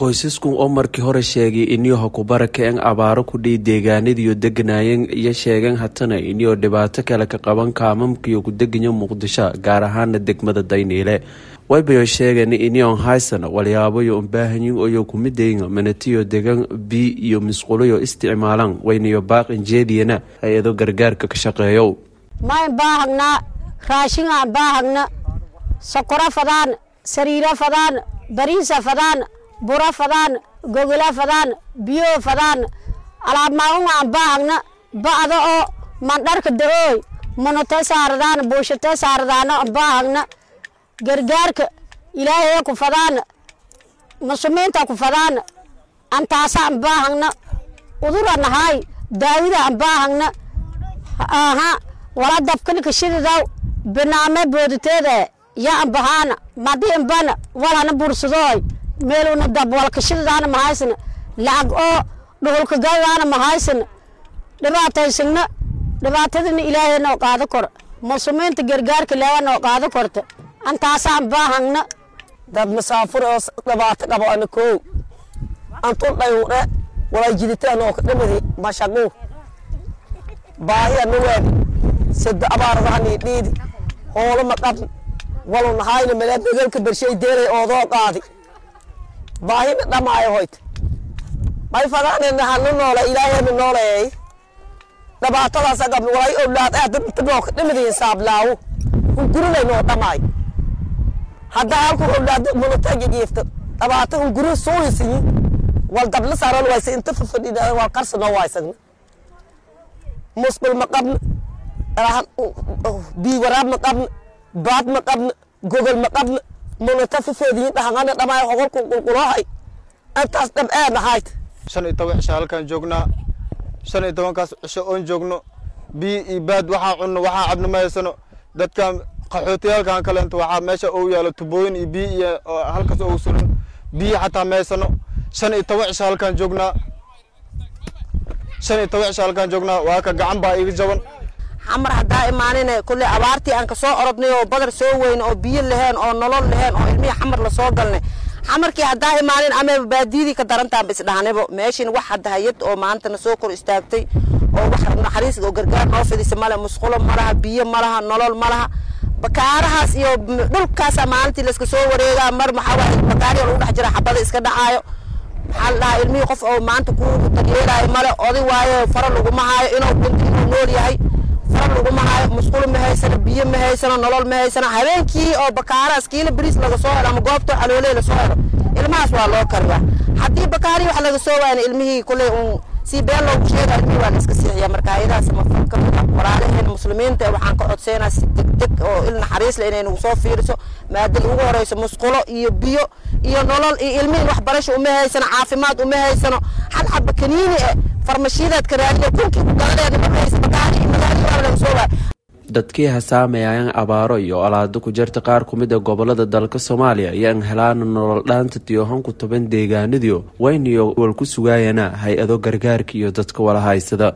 qoysaskan oo markii hore sheegay iniyoo kubarakeen abaaro kudhihi deegaanadiiyo deganaayeen iyo sheegeen hatana iniyoo dhibaato kale ka qaban kaamamkiyo kudeganya muqdisho gaar ahaana degmada dayniile waybayo sheegeen inion haysan walyaabayo unbaahanyin oyo kumidayn manatiyo degan bi iyo misquloyo isticmaalaan waynayo baaqin jeediyana hay-ado gargaarka ka shaqeeyo mayn baahagna raashingaan baahagna sokoro fadaan sariiro fadaan bariisa fadaan buro fadaan gogola fadaan biyo fadaan alaabmaagungaan baahagna ba'da oo mandharka da-ooy munuta saaradaan buushata saaradaana baahagna gargaarka ilaahaya ku fadaana muslimiinta ku fadaana antaasaan baahagna udura nahaay daawidaan baahagna aha wala dabkalika shididaw binaame booditeeda yaan bahaana madiinbana walhana bursadooy meeluna dab walkashididaana mahaysana lacag oo dhuhulka gadaana mahaysana dhibaataysagna dhibaatadana ilaahay noo qaado kor muslimiinta gargaarka leewa noo qaado korta antaasaan baahagna dad masaafur oo dhibaato qabo ana koow antun dhayuudhe walay jiditaan oo kadhamadi mashaqu baahi ana waadi sida abaardahanii dhiidi hoolo ma qabn walu nahayna melee megalka bershay deelay oodoo qaadi baahina dhamaayo hoyta may fadaanena hanu noole ilaahayna nooleeyay dhibaatadaas agab walay owlaad aadinoo kadhamadi saablaawo hungurinay noo dhamaayo haddaa halku owlaad munutaga jiifto dhibaato hunguri suuyisiyi wal dabla saaran waysa inta fafadhida wal qarsanoo waysagna musqul ma qabna bii waraab ma qabna baad ma qabna gogol ma qabna munuta fafeediyin dhahangana dhamaayo hogolku qulquloohay intaas dhab ee nahayt shan iyo toban cisho halkaan joognaa shan iyo tobankaas cisho oon joogno bii iyo baad waxaa cunno waxaa cabno ma haysano dadkan qaxootiyaalkan kaleento waxaa meesha uu yaalo tubooyin iyo bii iyo halkaas ugu suran biyi xataa ma haysano shan iyo toban cisho halkaan joognaa shan iyo toban cisho halkaan joognaa waa ka gacan baa iga jaban xamar haddaa imaanine kulle abaartii aan ka soo orodnay oo badar soo weyne oo biyo laheen oo nolol laheen oo ilmihii xamar lasoo galnay xamarkii haddaa imaanin amaba baadiyadii ka darantaanba isdhahnaybo meeshin wax hadda hayad oo maantana soo kor istaagtay oo wax naxariis oo gargaar noo fidisa male musqulo malaha biyo malaha nolol malaha bakaarahaas iyo dhulkaasa maalintii layska soo wareegaa mar maxaa waaye bakaariya lagu dhex jira xabada iska dhacaayo maxaa la dhahaa ilmihii qof oo maanta ku daryeelaayo male oday waayo fara laguma haayo inuu dhinto inuu nool yahay fara laguma haayo musqulo ma haysano biyo ma haysano nolol ma haysano habeenkii oo bakaarahaas kiilo bariis laga soo helo ama goobta xalooley lasoo helo ilmahaas waa loo kariyaa haddii bakaari wax laga soo waayna ilmihii kulley uun si been loogu sheega ilmihii waa la iska siixiya marka ayadaas mafan ka mid ah walaalaheena muslimiinta waxaan ka codseynaa si degdeg oo il naxariis leh inay nagu soo fiiriso maadada ugu horeyso musqulo iyo biyo iyo nolol iyo ilmihin waxbarasho uma haysano caafimaad uma haysano hal xaba kaniini eh farmashiyadeed ka raadiyo kunkii ku galadeena ma haysa bakaari iyo magaali waa laga soo waaya dadkii hasaamayayaan abaaro iyo olaado ku jirta qaar ku mid a gobolada dalka soomaaliya ayaan helaana nolol dhaanta tiyohan ku toban deegaanadiyo wayniyo wal ku sugaayana hay-ado gargaarka iyo dadka wala haysada